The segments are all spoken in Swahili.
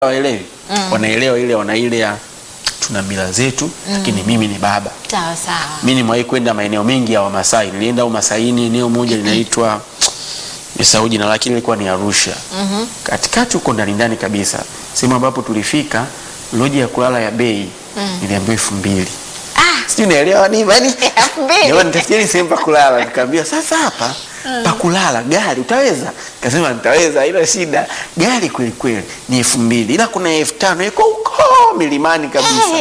waelewi wanaelewa ile wana ile ya tuna mila zetu lakini mimi ni baba Sawa sawa. mi nimewahi kwenda maeneo mengi ya Wamasai. Nilienda Umasaini, eneo moja linaitwa nisahau jina lake, ilikuwa ni Arusha. Katikati huko ndani ndani kabisa, sehemu ambapo tulifika, loji ya kulala ya bei niliambiwa elfu mbili Ah, sijui naelewa nini yani, elfu mbili. jamani, nitafutieni sehemu pa kulala. Nikaambia sasa hapa pa kulala gari utaweza? Kasema nitaweza, haina shida. Gari kweli kweli ni elfu mbili ila kuna elfu tano iko huko milimani kabisa.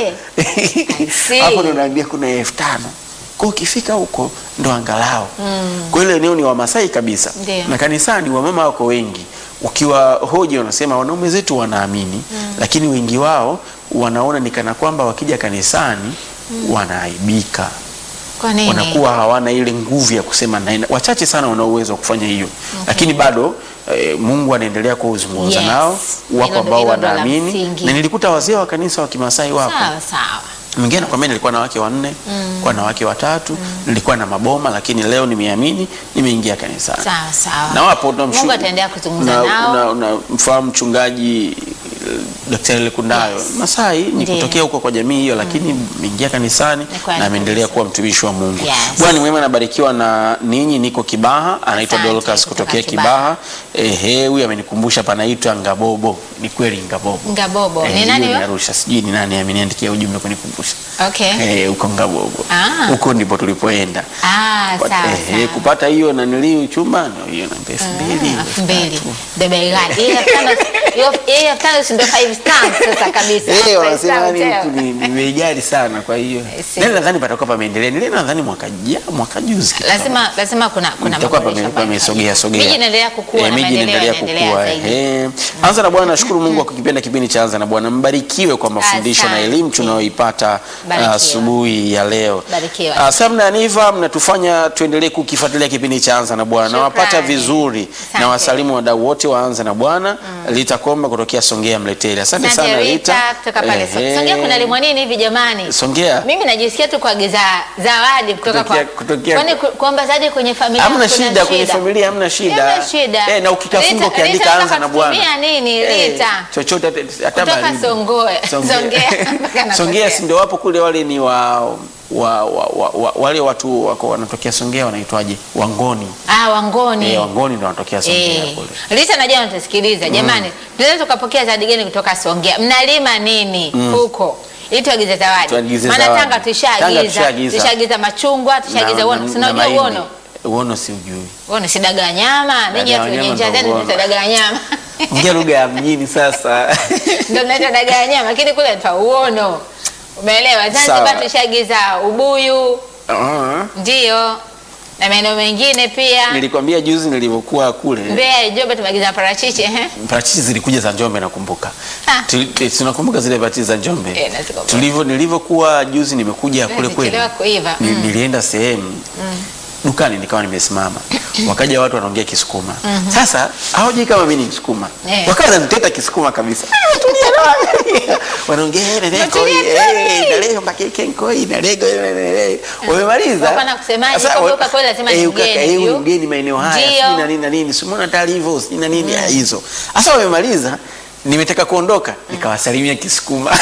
see. Hapo ndo naambia kuna elfu tano kwa ukifika huko ndo angalau kwa ile eneo ni Wamasai kabisa Ndio. na kanisani wamama wako wengi. Ukiwa hoji wanasema wanaume zetu wanaamini, lakini wengi wao wanaona ni kana kwamba wakija kanisani wanaaibika Kwa nini? wanakuwa hawana ile nguvu ya kusema naenda. Wachache sana wana uwezo wa kufanya hiyo, lakini bado eh, Mungu anaendelea kuzungumza Yes. nao. Wapo Hilo ndo- ambao hilo ndo la wanaamini, msingi. na nilikuta wazee wa kanisa wa Kimasai wapo Sawa sawa. mwingine anakwambia nilikuwa na wake wanne nilikuwa na wake watatu nilikuwa na maboma, lakini leo nimeamini, nimeingia kanisani Sawa sawa. na wapo tunamshu- Mungu ataendelea kuzungumza na- nao. na- na mfahamu mchungaji eh, Daktari Lekundayo Yes. Masai ni Ndiyo. kutokea huko kwa jamii hiyo, lakini ameingia kanisani Ni kweli na ameendelea kabisa. kuwa mtumishi wa Mungu. Yes. Bwana ni mwema, anabarikiwa na ninyi. Niko Kibaha, anaitwa Asante, Dorcas kutoka kutokea Kibaha. Kibaha. Ehe, huyu amenikumbusha panaitwa Ngabobo. Ni kweli Ngabobo. Ngabobo. Eh, Ni nani hiyo huyo? Arusha, sijui ni nani ameniandikia ujumbe kunikumbusha Okay. Eh, huko Ngabogo Ah. huko ndipo tulipoenda Ah, But, sawa eh, sawa. kupata hiyo naniliu chumba no, hiyo namba elfu mbili elfu mbili the bei gani? Hii elfu tano- hiyo- hii elfu tano si ndio five stars sasa kabisa. Eh, Five wanasema star yani hotel. huku ni ni bei ghali sana, kwa hiyo I see. nile nadhani patakuwa pameendelea. Nile nadhani mwaka ja, mwaka juzi kitu kama lazima lazima kuna kuna itakuwa maboresho pame- ambayo pamesogea yanafanyika. sogea. Miji inaendelea kukua Eh, na miji maendeleo inaendelea yanaendelea kukua. zaidi. eh. Anza na Bwana, nashukuru Mungu kwa kukipenda kipindi cha Anza na Bwana. Mbarikiwe kwa mafundisho na Asante. elimu tunayoipata Barikiwa. asubuhi ya leo. Barikiwa. Ah, Sam na Aniva mnatufanya tuendelee kukifuatilia kipindi cha Anza na Bwana. Nawapata Shukrani. vizuri Asante. na wasalimu wadau wote wa Anza na Bwana. Rita Komba kutokea Songea Mleteli. Asante Asante sana Rita Rita. kutoka pale Ehe. Songea kuna limwa nini hivi jamani? Songea. Mimi najisikia tu kuagiza zawadi kutoka kwa Kutokea- kutokea- kwani ku- kuomba zawadi kwenye familia Hamna kuna shida kwenye familia, hamna shida. Hamna shida. Eh, na ukitafunga Rita- ukiandika Rita Anza na Bwana. unataka kutumia nini Eh, Rita? chochote hata- hata Kutoka baridi. Songoe. Songea mpaka na Songea Kosea. si ndio wapo kule, wale ni wa, wa, wa, wa, wa wale watu wako wanatokea Songea wanaitwaje? Wangoni. Ah, Wangoni. Eh, Wangoni ndio wanatokea Songea Eh, kule. Rita najua unatusikiliza jamani. Tunaweza tukapokea zawadi gani kutoka Songea? Mnalima nini huko? Ili tuagize zawadi. Tuagize Maana zawadi. Tanga Tanga tushaagiza. tushaagiza. Tushaagiza machungwa, tushaagiza uono. Si unajua mahindi. uono? Uono si ujui. Uono si dagaa nyama. Ninyi Dagaa watu wenye nyama njaa ndo zenu uono. mnaita dagaa nyama. Ongea lugha ya mjini sasa. Ndio mnaita dagaa nyama, lakini kule twa uono. Umeelewa? Sawa. Zanzibar tushaagiza ubuyu, Ah. ndio. Na maeneo mengine pia. Nilikwambia juzi nilivyokuwa kule. Mbeya, Njombe tumeagiza parachichi, ehe. parachichi zilikuja za Njombe nakumbuka. Ah. Tuli- eh, Tunakumbuka zile parachichi za Njombe. Eh, nazikumbuka. Tulivyo nilivyokuwa juzi nimekuja kule kweli. Zilichelewa kuiva. Ni- Nilienda sehemu dukani nikawa nimesimama. Wakaja watu wanaongea Kisukuma. Sasa hawajui kama mimi ni Msukuma. Eh. Wakawa wananiteta Kisukuma kabisa. Ah, tulia na- Wanaongea naleko Tulia, tulia. naleko makeke nkoi naleko wamemaliza. Wako na kusemaje? Sasa, Kwamba wa- uka kweli lazima ni eh, uka- mgeni eh, huyu huyu. ni mgeni maeneo haya Ndio. sijui na nini na nini simona taarifa sijui na nini ah, hizo sasa wamemaliza nimetaka kuondoka nikawasalimia kisukuma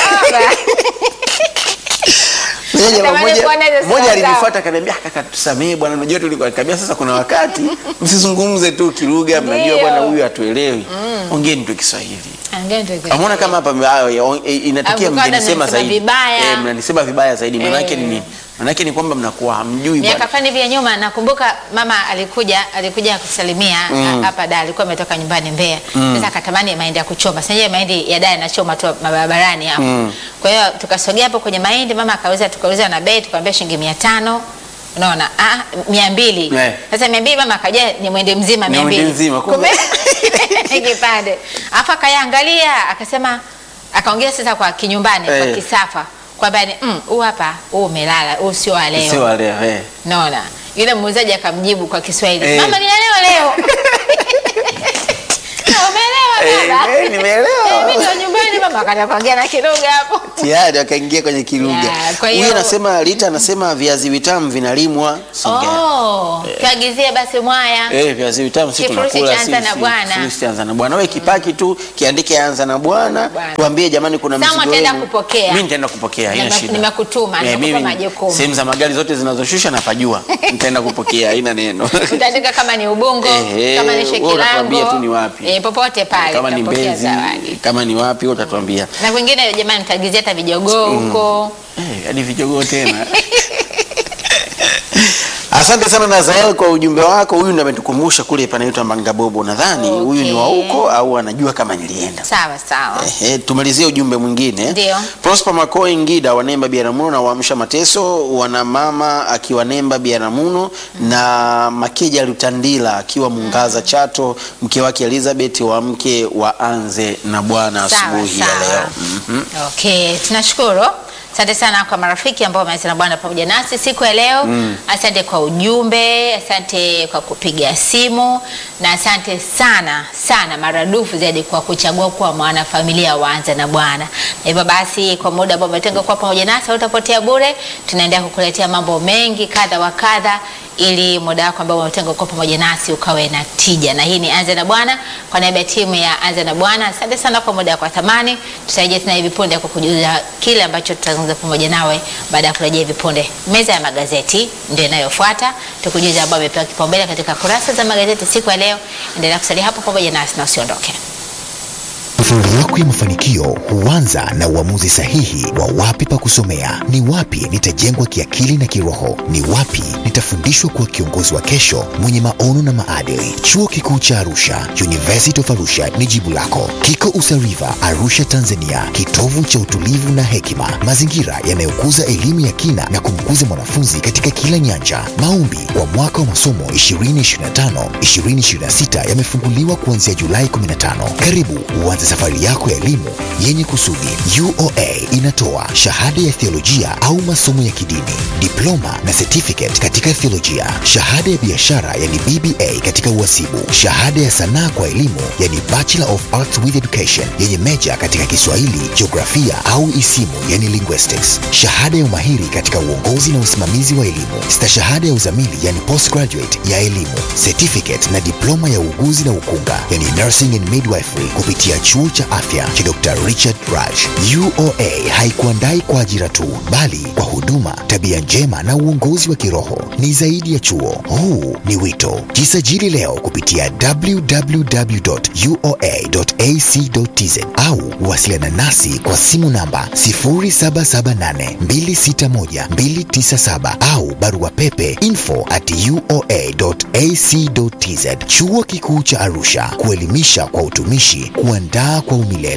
Mmoja- Natamani mmoja- kuona hizo mmoja sura alinifuata akaniambia "Ah, kaka tusamee bwana unajua tulikuwa kabia sasa kuna wakati msizungumze tu kilugha mnajua Ndio. bwana huyu hatuelewi ongeni tu Kiswahili Angeni tu Kiswahili. Amona kama hapa ah, ya- eh, inatokea Au mkada mnanisema mnanisema zaidi vibaya. eh, mnanisema vibaya zaidi maana yake Eh. ni nini maana yake ni kwamba mnakuwa hamjui miaka bwana fulani hivi ya nyuma nakumbuka mama alikuja alikuja kusalimia Mm. a- hapa da alikuwa ametoka nyumbani Mbeya sasa akatamani mahindi ya kuchoma sasa mahindi ya da yanachoma tu barabarani hapo Mm. kwa hiyo tukasogea hapo kwenye mahindi mama akauliza tukauliza na bei tukamwambia shilingi 500 unaona ah 200 Eh. sasa 200 mama akaja ni mwende mzima Ni 200 mwende mzima, kumbe. kipande afa akayaangalia akasema akaongea sasa kwa kinyumbani kwa Eh. kisafa kwamba ni mm, huu hapa huu umelala huu sio wa leo sio wale eh naona yule muuzaji akamjibu kwa Kiswahili Eh. mama ninaelewa leo umeelewa Eh, baba eh, nimeelewa. Eh, mimi ndo nyumbani mama wakati kuongea na Kiruga hapo. tayari wakaingia kwenye kilugha. Yeah, kwa hiyo- Huyu anasema Rita anasema viazi vitamu vinalimwa Songea. Oh, tuagizie basi mwaya. Eh, viazi vitamu sisi Kifurushi tunakula cha anza na bwana. Kifurushi cha anza na bwana. Wewe kipaki tu kiandike anza na bwana. Bwana. Tuambie jamani kuna Sawa, mzigo utaenda wenu. kupokea. Mimi nitaenda kupokea, haina Nime- shida. nimekutuma, Eh, nimekupa mimi majukumu. Sehemu za magari zote zinazoshusha napajua. Nitaenda kupokea, haina neno. Utaandika kama ni Ubungo, Ehe, kama ni wewe unatuambia Shekilango. tu ni wapi. Eh, popote pale Kama ni utapokea Mbezi, zawadi. kama ni wapi wewe utatuambia. Na kwingine jamani mtaagizia hata vijogoo huko. Eh, hadi vijogoo tena. Asante sana Nazael kwa ujumbe wako. Huyu ndo ametukumbusha kule panaitwa Mangabobo. Nadhani huyu ni wa huko au anajua kama nilienda. Sawa sawa. Ehe, tumalizie ujumbe mwingine. Ndio. Prosper Makoi Ngida wanemba Biaramuno na Waamsha Mateso, wana mama akiwa Nemba Biaramuno na Makeja Lutandila akiwa Mungaza Chato, mke wake Elizabeth wa mke wa Anze na Bwana Sawa, asubuhi ya sawa. leo. Mhm. Okay, tunashukuru. Asante sana kwa marafiki ambao wameanza na Bwana pamoja nasi siku ya leo. Asante kwa ujumbe, asante kwa kupiga simu na asante sana sana maradufu zaidi kwa kuchagua kuwa mwanafamilia waanze na Bwana. Na hivyo basi kwa muda ambao umetenga kuwa pamoja nasi utapotea bure. Tunaendelea kukuletea mambo mengi kadha wa kadha ili muda wako ambao umetenga kuwa pamoja nasi ukawe na tija. Na hii ni Anza na Bwana kwa niaba ya timu ya Anza na Bwana. Asante sana kwa muda wako wa thamani. Tutarejea tena hivi punde kwa kujuza kile ambacho tutazungumza pamoja nawe baada ya kurejea hivi punde. Meza ya magazeti ndio inayofuata, tukujuza ambao amepewa kipaumbele katika kurasa za magazeti siku ya leo. Endelea kusalia hapo pamoja nasi na usiondoke. Safari yako ya mafanikio huanza na uamuzi sahihi wa wapi pa kusomea, ni wapi nitajengwa kiakili na kiroho, ni wapi nitafundishwa kuwa kiongozi wa kesho mwenye maono na maadili. Chuo Kikuu cha Arusha, University of Arusha ni jibu lako. Kiko Usariva, Arusha, Tanzania, kitovu cha utulivu na hekima, mazingira yanayokuza elimu ya kina na kumkuza mwanafunzi katika kila nyanja. Maombi kwa mwaka wa masomo 2025 2026 yamefunguliwa kuanzia Julai 15. Karibu uanze safari yako ya elimu yenye kusudi. UoA inatoa shahada ya theolojia au masomo ya kidini, diploma na certificate katika theolojia, shahada ya biashara yani BBA katika uhasibu, shahada ya sanaa kwa elimu yani Bachelor of Arts with Education yenye meja katika Kiswahili, jiografia au isimu yani linguistics, shahada ya umahiri katika uongozi na usimamizi wa elimu, stashahada ya uzamili yani postgraduate ya elimu, certificate na diploma ya uuguzi na ukunga yani nursing and midwifery kupitia chuo cha afya cha Dr. Richard Raj. UoA haikuandai kwa ajira tu, bali kwa huduma, tabia njema na uongozi wa kiroho. Ni zaidi ya chuo, huu ni wito. Jisajili leo kupitia www.uoa.ac.tz au wasiliana nasi kwa simu namba 0778261297 au barua pepe info at uoa.ac.tz. Chuo Kikuu cha Arusha, kuelimisha kwa utumishi, kuandaa kwa umilele.